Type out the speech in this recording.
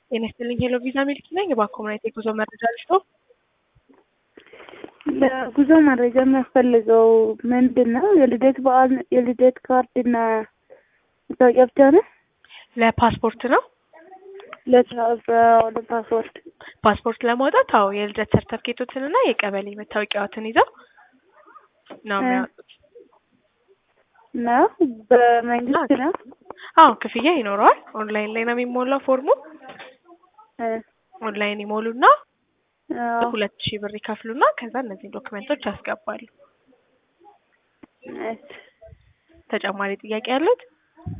ጤና ይስጥልኝ ሄሎ ቪዛ ሚልኪ ነኝ። በአኮምናይት የጉዞ መረጃ ልስጠው። ለጉዞ መረጃ የሚያስፈልገው ምንድን ነው? የልደት በዓል የልደት ካርድ እና መታወቂያ ብቻ ነው? ለፓስፖርት ነው። ለፓስፖርት ፓስፖርት ለማውጣት አዎ የልደት ሰርተፍኬቶትን እና የቀበሌ መታወቂያዎትን ይዘው ነው የሚያወጡት። ነው በመንግስት ነው? አዎ ክፍያ ይኖረዋል። ኦንላይን ላይ ነው የሚሞላው ፎርሙ። እ ኦንላይን ይሞሉና አዎ። ሁለት ሺህ ብር ይከፍሉና ከዛ እነዚህን ዶክመንቶች ያስገባሉ። እሺ። ተጨማሪ ጥያቄ ያሉት?